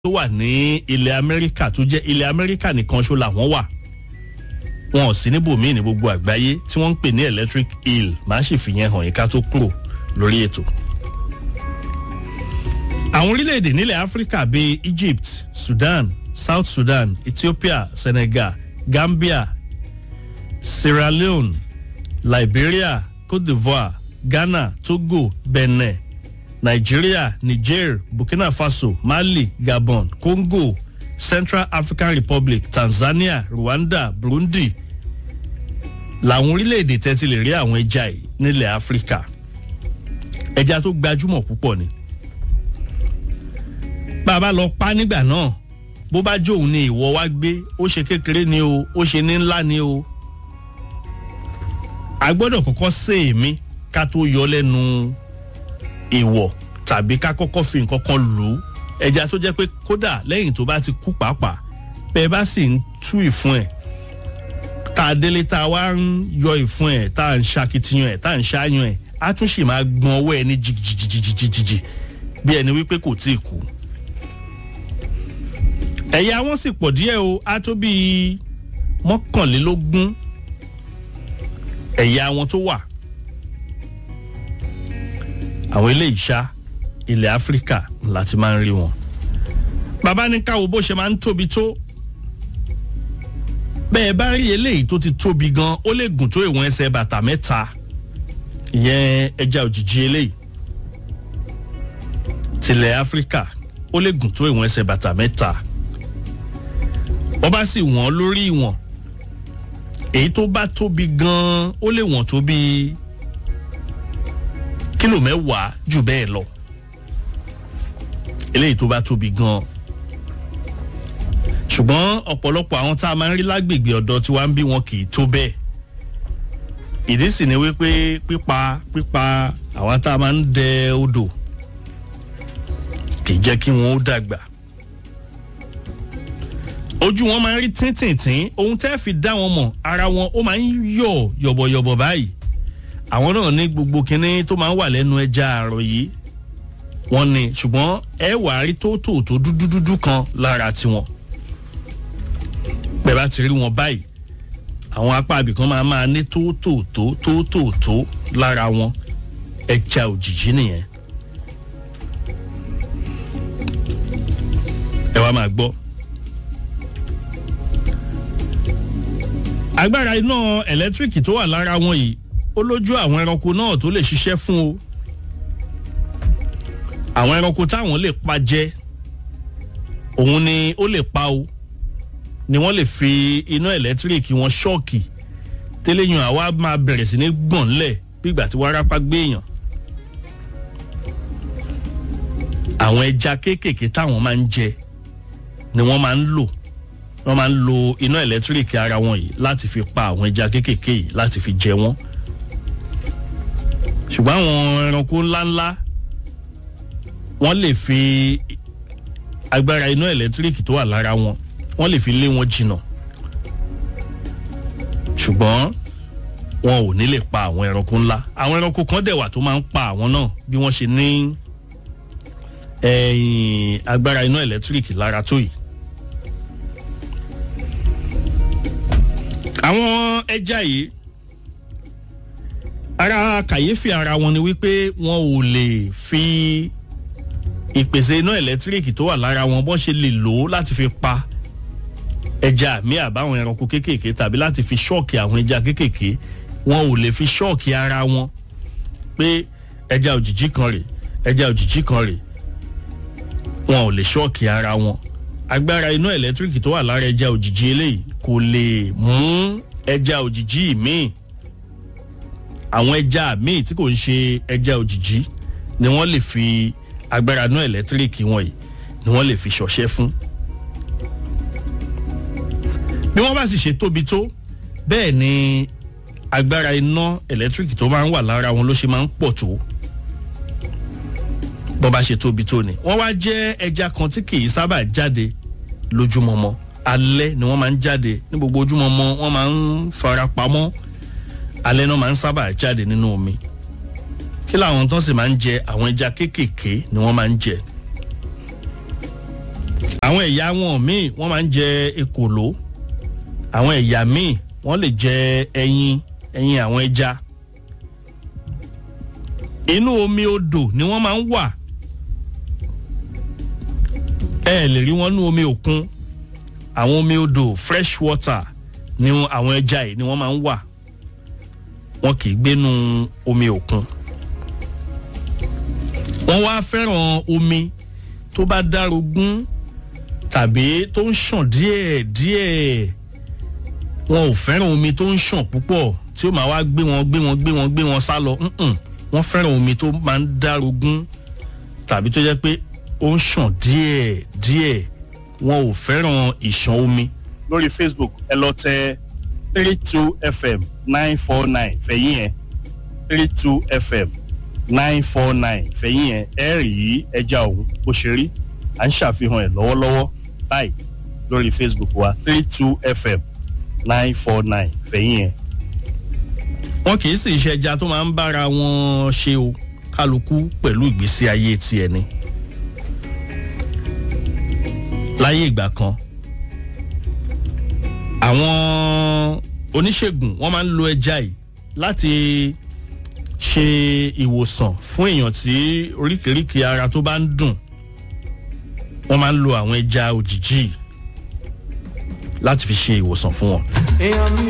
tó wà ní ilẹ̀ amẹ́ríkà tó jẹ́ ilẹ̀ amẹ́ríkà nìkan ṣó làwọn wà wọn ò sí níbòmíì ní gbogbo àgbáyé tí wọ́n ń pè ní electric eel máa sì fi yẹn hàn yín ká tó kúrò lórí ètò. àwọn orílẹ̀-èdè nílẹ̀ áfíríkà bíi egypt sudan south sudan ethiopia senegal gambia sierra leone liberia cote divoire ghana togo benin nigeria niger burkina faso mali gabon congo central african republic tanzania rwanda burundi làwọn orílẹ̀-èdè tẹ́tí lè rí àwọn ẹja yìí nílẹ̀ áfíríkà ẹja tó gbajúmọ̀ púpọ̀ ni bá a bá lọ pa nígbà náà bó bá jó òun ni ìwọ wá gbé ó ṣe kékeré ni o ó ṣe ní ńlá ni o a gbọ́dọ̀ kọ́kọ́ sé èmi ká tó yọ lẹ́nu ìwọ̀ tàbí ká kọ́kọ́ fi nǹkan kan lù ú ẹja tó jẹ́ pé kódà lẹ́yìn tó bá ti kú pàápàá bẹ́ẹ̀ bá sì ń tú ìfun ẹ̀ tá a délé tá a wá ń yọ ìfun ẹ̀ tá a ń ṣakitiyan ẹ̀ tá a ń ṣáyan ẹ̀ á tún sì máa gbọ́n ọwọ́ ẹ̀ ní jìjìjìjìjì bí ẹni wípé kò tí ì kú. ẹ̀yà wọn sì pọ̀ díẹ̀ o á tó bíi mọ́kànlélógún ẹ̀yà wọn tó wà àwọn eléyìí ṣá ilẹ̀ áfíríkà láti máa ń rí wọn. bàbá ní káwo bó ṣe máa ń tóbi tó bẹ́ẹ̀ bá rí eléyìí tó ti tóbi gan ó lè gùn tó ìwọ̀n ẹsẹ̀ bàtà mẹ́ta ìyẹn ẹja òjijì eléyìí tilẹ̀ áfíríkà ó lè gùn tó ìwọ̀n ẹsẹ̀ bàtà mẹ́ta wọ́n bá sì wọ́n lórí ìwọ̀n èyí tó bá tóbi gan ó lè wọ̀n tó bíi kílò mẹ́wàá jù bẹ́ẹ̀ lọ eléyìí tó bá tóbi gan ṣùgbọ́n ọ̀pọ̀lọpọ̀ àwọn tá a máa ń rí lágbègbè ọ̀dọ́ tí wàá ń bí wọn kì í tó bẹ́ẹ̀ ìdí sì ni wípé pípa pípa àwọn tá a máa ń dẹ odò kì í jẹ́ kí wọ́n ó dàgbà ojú wọn máa ń rí tíntìntín ohun tẹ́ fi dá wọn mọ̀ ara wọn ó máa ń yọ̀ yọ̀bọ̀yọ̀bọ̀ báyìí àwọn náà ní gbogbo kinní tó máa ń wà lẹ́nu ẹja àrọ̀ yìí wọ́n ní ṣùgbọ́n ẹ wà á rí tóótò tó dúdú dúdú kan lára tiwọn bẹ́ẹ̀ bá ti rí wọn báyìí àwọn apá abìkan máa máa ní tóótò tó tóótò tó lára wọn ẹja òjìjí nìyẹn ẹ wá máa gbọ́. agbára iná ẹ̀lẹ́tíríkì tó wà lára wọn yìí ó lójú àwọn ẹranko náà tó lè ṣiṣẹ́ fún o àwọn ẹranko táwọn lè pa jẹ òun ni ó lè pa o ni wọ́n lè fi iná ẹ̀lẹ́tíríkì wọn ṣọ́ọ̀kì tẹ́lẹ̀yìn àwa máa bẹ̀rẹ̀ sí ní gbọ̀n lẹ̀ bígbà tí wárápá gbé èèyàn àwọn ẹja kéékèèké táwọn máa ń jẹ ni wọ́n máa ń lò wọ́n máa ń lo iná ẹ̀lẹ́tíríkì ara wọn yìí láti fi pa àwọn ẹja kéékèèké yìí láti fi jẹ wọ́n ṣùgbọ́n àwọn ẹranko ńláńlá wọ́n lè fi agbára iná ẹ̀lẹ́tíríkì tó wà lára wọn wọ́n lè fi lé wọn jìnnà ṣùgbọ́n wọn ò ní lè pa àwọn ẹranko ńlá àwọn ẹranko kan dẹ̀ wà tó máa ń pa àwọn náà bí wọ́n ṣe ní agbára iná ẹ̀lẹ́tíríkì lára tó yìí. àwọn ẹja yìí ara kàyéfì ara wọn ni wípé wọn ò lè fi ìpèsè iná ẹ̀lẹ́tíríkì tó wà lára wọn bọ́n ṣe lè lò ó láti fi pa ẹja àmì àbáwọn ẹranko kéékèèké tàbí láti fi ṣọ́ọ̀kì àwọn ẹja kéékèèké wọn ò lè fi ṣọ́ọ̀kì ara wọn pé ẹja òjìjí kan rè ẹja òjìjí kan rè wọn ò lè ṣọ́ọ̀kì ara wọn agbára iná ẹ̀lẹ́tíríkì tó wà lára ẹja òjìjí eléyìí kò lè mú ẹja òjìjí míì àwọn ẹja míì tí kò ń ṣe ẹja òjìjí ni wọ́n lè fi agbára iná ẹ̀lẹ́tíríkì wọn yìí ni wọ́n lè fi ṣọṣẹ́ fún. bí wọ́n bá sì ṣe tóbi tó bẹ́ẹ̀ ni agbára iná ẹ̀lẹ́tíríkì tó máa ń wà lára wọn ló ṣe máa ń pọ̀ tó bọ́ bá ṣe tóbi tó ni. wọ́n wá jẹ́ ẹja kan tí kì í sábà jáde lójúmọmọ alẹ́ ni wọ́n máa ń jáde ní gbogbo ojúmọmọ wọ́n máa ń fara pamọ́ alẹ́ náà máa ń sábà jáde nínú omi kí làwọn tán sì máa ń jẹ àwọn ẹja kéékèèké ni wọ́n máa ń jẹ àwọn ẹ̀yà wọn míì wọ́n máa ń jẹ ekòló àwọn ẹ̀yà míì wọ́n lè jẹ ẹyin ẹyin àwọn ẹja inú omi odò ni wọ́n máa ń wà ẹ lè rí wọn nú omi òkun àwọn omi odò fresh water ni àwọn ẹja yìí ni wọ́n máa ń wà wọn kì í gbénu omi òkun wọ́n wá fẹ́ràn omi tó bá dárogún tàbí tó ń ṣàn díẹ̀ díẹ̀ wọn ò fẹ́ràn omi tó ń ṣàn púpọ̀ tí ó máa wá gbé wọn gbé wọn gbé wọn gbé wọn sá lọ wọ́n fẹ́ràn omi tó máa ń dárogún tàbí tó jẹ́ pé ó ń ṣàn díẹ̀ díẹ̀ wọn ò fẹ́ràn ìṣàn omi. lórí facebook ẹ lọ tẹ three two fm nine four nine fẹ̀yìn ẹ̀ three two fm nine four nine fẹ̀yìn ẹ̀ ẹ̀ rí ẹja òun bó ṣe rí à ń ṣàfihàn ẹ̀ lọ́wọ́lọ́wọ́ báyìí lórí facebook wa three two fm nine four nine fẹ̀yìn ẹ̀. wọn kì í sì ṣe ẹja tó máa ń bára wọn ṣe o kálukú pẹ̀lú ìgbésí ayé tiẹ̀ ni. láyé ìgbà kan àwọn oníṣègùn wọn máa ń lo ẹja yìí láti ṣe ìwòsàn fún èèyàn tí oríkèéríkèé ara tó bá ń dùn wọ́n máa ń lo àwọn ẹja òjijì láti fi ṣe ìwòsàn fún wọn. èèyàn mi